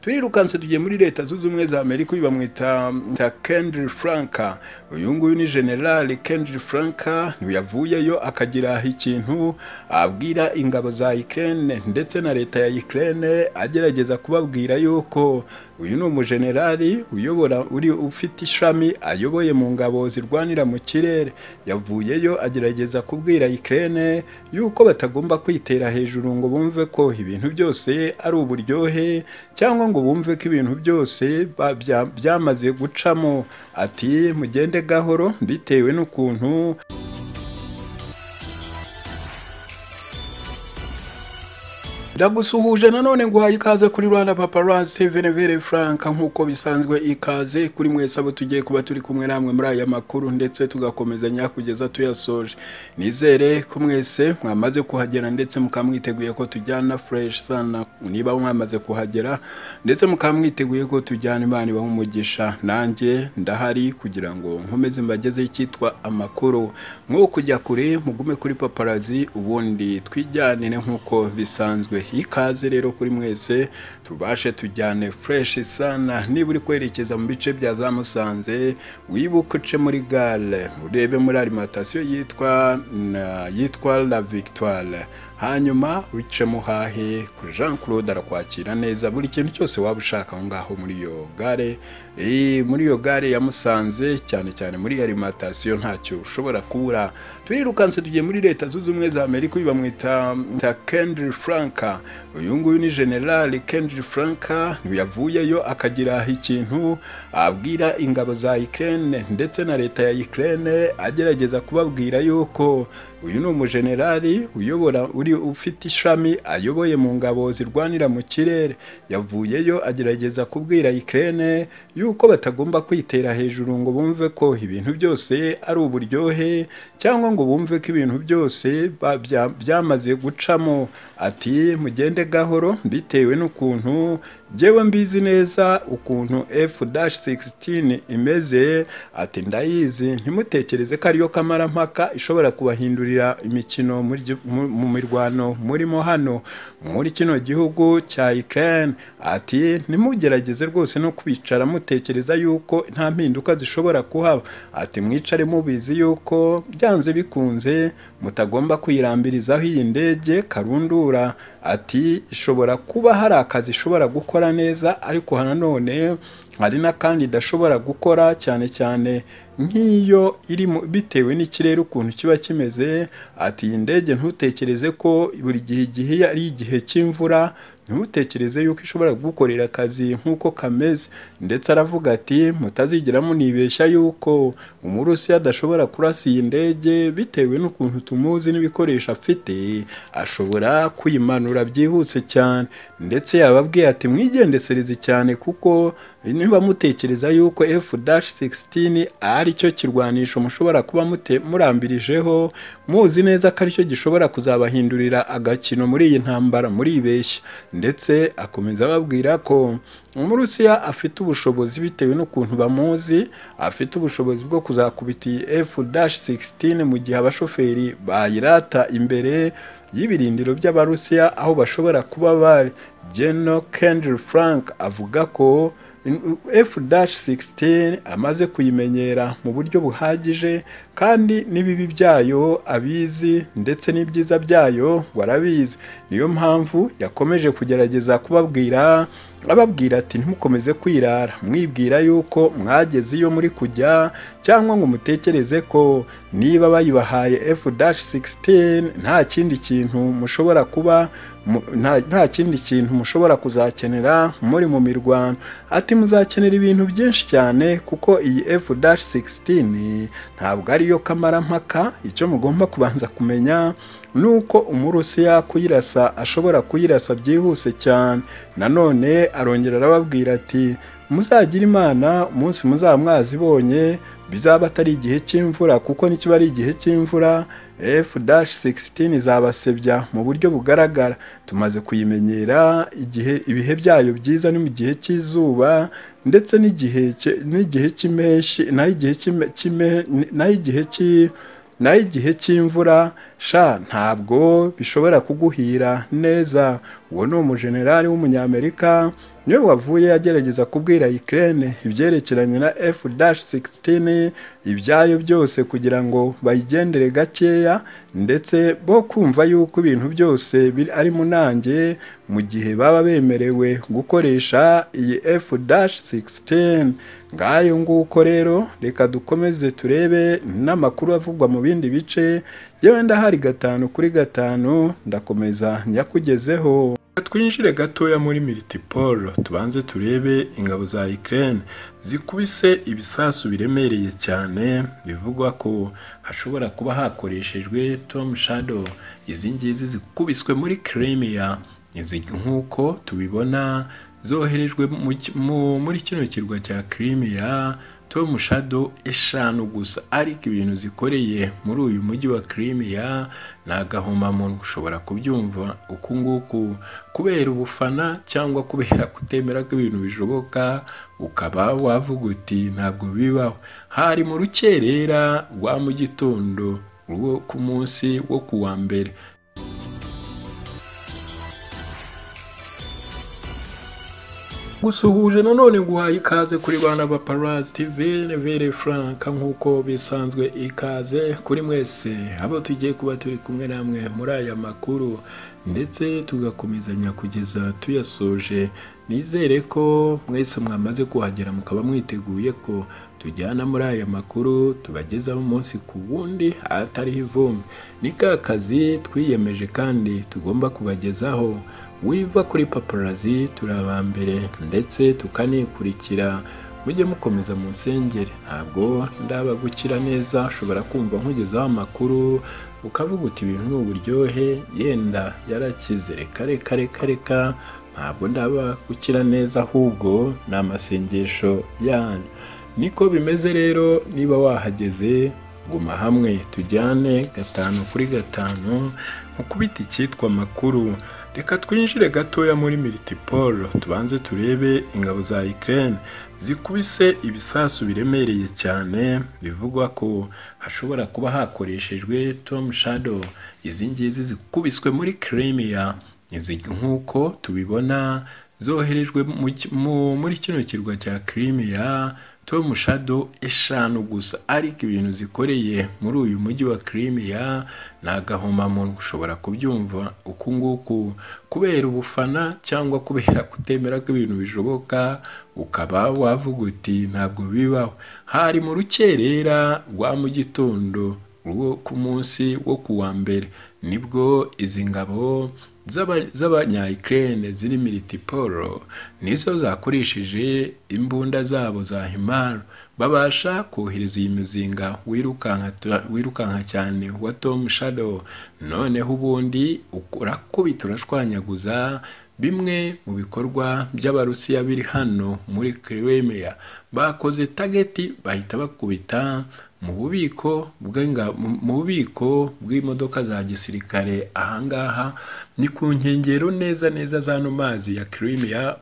turirukanse tugiye muri leta zunze ubumwe za amerika uyu bamwita kendri franka uyu nguyu ni generali kendri franka yavuyeyo akagira ikintu abwira ingabo za ikirere ndetse na leta ya ikirere agerageza kubabwira yuko uyu ni umujenerali uyobora uri ufite ishami ayoboye mu ngabo zirwanira mu kirere yavuyeyo agerageza kubwira ikirere yuko batagomba kwitera hejuru ngo bumve ko ibintu byose ari uburyohe cyangwa ngo bumve ko ibintu byose byamaze gucamo ati mugende gahoro bitewe n'ukuntu ndagusuhuje nanone nguhaye ikaze kuri rwanda paparazzi venevere frank nk'uko bisanzwe ikaze kuri mwese abo tugiye kuba turi kumwe namwe muri aya makuru ndetse tugakomezanya kugeza tuyasoje nizere ko mwese mwamaze kuhagera ndetse mukaba mwiteguye ko tujyana fresh sana niba mwamaze kuhagera ndetse mukaba mwiteguye ko tujyana imana ibaha umugisha nanjye ndahari kugira ngo nkomeze mbagezeho icyitwa amakuru mwo kujya kure mugume kuri paparazzi ubundi twijyanire nk'uko bisanzwe ikaze rero kuri mwese tubashe tujyane fureshi sana niba uri kwerekeza mu bice bya za musanze wibuke uce muri gare urebe muri alimantasiyo yitwa yitwa la victoire hanyuma uce muhahe kuri jean claude arakwakira neza buri kintu cyose waba ushaka aho ngaho muri iyo gare muri iyo gare ya musanze cyane cyane muri alimantasiyo ntacyo ushobora kubura turirukanse tugiye muri leta zunze ubumwe za amerika uyu bamwita kendri franka uyu nguyu ni generali kendri franka yavuyeyo akagira ikintu abwira ingabo za ikirere ndetse na leta ya ikirere agerageza kubabwira yuko uyu ni umujenerali uyobora uri ufite ishami ayoboye mu ngabo zirwanira mu kirere yavuyeyo agerageza kubwira ikirere yuko batagomba kwitera hejuru ngo bumve ko ibintu byose ari uburyohe cyangwa ngo bumve ko ibintu byose byamaze gucamo ati mugende gahoro bitewe n'ukuntu njyewe mbizi neza ukuntu f-16 imeze ati ndayizi ntimutekereze ko ariyo kamarampaka ishobora kubahindurira imikino mu mirwano murimo hano muri kino gihugu cya ukraine ati ntimugerageze rwose no kwicara mutekereza yuko nta mpinduka zishobora kuhaba ati mwicare mubizi yuko byanze bikunze mutagomba kwirambirizaho iyi ndege karundura ati ishobora kuba hari akazi ishobora gukora gukora neza ariko nanone hari n'akandi idashobora gukora cyane cyane nk'iyo iri bitewe n'ikirere ukuntu kiba kimeze ati iyi ndege ntutekereze ko buri gihe igihe ari igihe cy'imvura ntutekereze yuko ishobora kugukorera akazi nk'uko kameze ndetse aravuga ati mutazigiramo nibeshya yuko umurusiya adashobora kurasa iyi ndege bitewe n'ukuntu tumuzi n'ibikoresho afite ashobora kuyimanura byihuse cyane ndetse yababwiye ati mwigendesereze cyane kuko niba mutekereza yuko f-16 ari cyo kirwanisho mushobora kuba murambirijeho muzi neza ko aricyo gishobora kuzabahindurira agakino muri iyi ntambara muribeshya ndetse akomeza ababwira ko umurusiya afite ubushobozi bitewe n'ukuntu bamuzi afite ubushobozi bwo kuzakubita iyi f-16 mu gihe abashoferi bayirata imbere y'ibirindiro by'abarusiya aho bashobora kuba bari geno kendri frank avuga ko f-16 amaze kuyimenyera mu buryo buhagije kandi n'ibibi byayo abizi ndetse n'ibyiza byayo barabizi niyo mpamvu yakomeje kugerageza kubabwira ababwira ati ntimukomeze kwirara mwibwira yuko mwageze iyo muri kujya cyangwa ngo mutekereze ko niba bayibahaye f-16 nta kindi kintu mushobora kuba nta kindi kintu mushobora kuzakenera muri mu mirwano ati muzakenera ibintu byinshi cyane kuko iyi f-16 ntabwo ariyo kamarampaka icyo mugomba kubanza kumenya nuko umurusiya kuyirasa ashobora kuyirasa byihuse cyane nanone arongera arababwira ati muzagira imana umunsi muzaba mwazibonye bizaba atari igihe cy'imvura kuko nikiba ari igihe cy'imvura f-16 izabasebya mu buryo bugaragara tumaze kuyimenyera igihe ibihe byayo byiza ni mu gihe cy'izuba ndetse n'igihe cy'impeshyi naho igihe cy'impeshyi naho igihe cy'imvura sha ntabwo bishobora kuguhira neza uwo ni umujenerali w'umunyamerika niwe wavuye agerageza kubwira Ukraine ibyerekeranye na F-16 ibyayo byose kugira ngo bayigendere gakeya ndetse bo kumva yuko ibintu byose biri ari mu nange mu gihe baba bemerewe gukoresha iyi F-16 ngayo nguko rero reka dukomeze turebe n'amakuru avugwa mu bindi bice yewe ndahari gatanu kuri gatanu ndakomeza nyakugezeho twinjire gatoya muri militipolo tubanze turebe ingabo za Ukraine zikubise ibisasu biremereye cyane bivugwa ko hashobora kuba hakoreshejwe Tom Shadow izi ngizi zikubiswe muri Crimea izi nk'uko tubibona zoherejwe muri kino kirwa cya Crimea Tom Shadow eshanu gusa ariko ibintu zikoreye muri uyu mujyi wa Crimea ni agahomamunwa ushobora kubyumva uku nguku kubera ubufana cyangwa kubera kutemera ko ibintu bishoboka ukaba wavuga uti ntabwo bibaho hari mu rukerera rwa mu gitondo rwo ku munsi wo ku wa mbere gusuhuje nanone guhaye ikaze kuri bana ba paruwasi tivene vere furanka nk'uko bisanzwe ikaze kuri mwese abo tugiye kuba turi kumwe namwe muri aya makuru ndetse tugakomezanya kugeza tuyasoje nizere ko mwese mwamaze kuhagera mukaba mwiteguye ko tujyana muri aya makuru tubagezaho umunsi ku wundi ahatariho ivumbi ni ka kazi twiyemeje kandi tugomba kubagezaho wiva kuri paparazi turi abambere ndetse tukanikurikira mujye mukomeza mu nsengeri ntabwo ndabagukira neza ushobora kumva nkugezaho amakuru ukavuga uti ibintu ni uburyohe yenda yarakize reka reka reka reka ntabwo ndaba gukira neza ahubwo ni amasengesho yanyu niko bimeze rero niba wahageze guma hamwe tujyane gatanu kuri gatanu nkukubita icyitwa amakuru reka twinjire gatoya muri militipolo tubanze turebe ingabo za Ukraine zikubise ibisasu biremereye cyane bivugwa ko hashobora kuba hakoreshejwe Tom Shadow izi ngizi zikubiswe muri Crimea izi nk'uko tubibona zoherejwe muri kino kirwa cya Crimea Tom Shadow eshanu gusa ariko ibintu zikoreye muri uyu mujyi wa Crimea ni agahomamunwa ushobora kubyumva uku nguku kubera ubufana cyangwa kubera kutemera ko ibintu bishoboka ukaba wavuga uti ntabwo bibaho hari mu rukerera rwa mu gitondo rwo ku munsi wo ku wa mbere nibwo izi ngabo z'abanyayikirene ziri militipolo nizo zakoreshije imbunda zabo za himaru babasha kohereza iyi muzinga wirukanka cyane wa Tom Shadow noneho ubundi urakubita urashwanyaguza bimwe mu bikorwa by'abarusiya biri hano muri Crimea bakoze tageti bahita bakubita mu bubiko mu bubiko bw'imodoka za gisirikare ahangaha ni ku nkengero neza neza z'ano mazi ya Crimea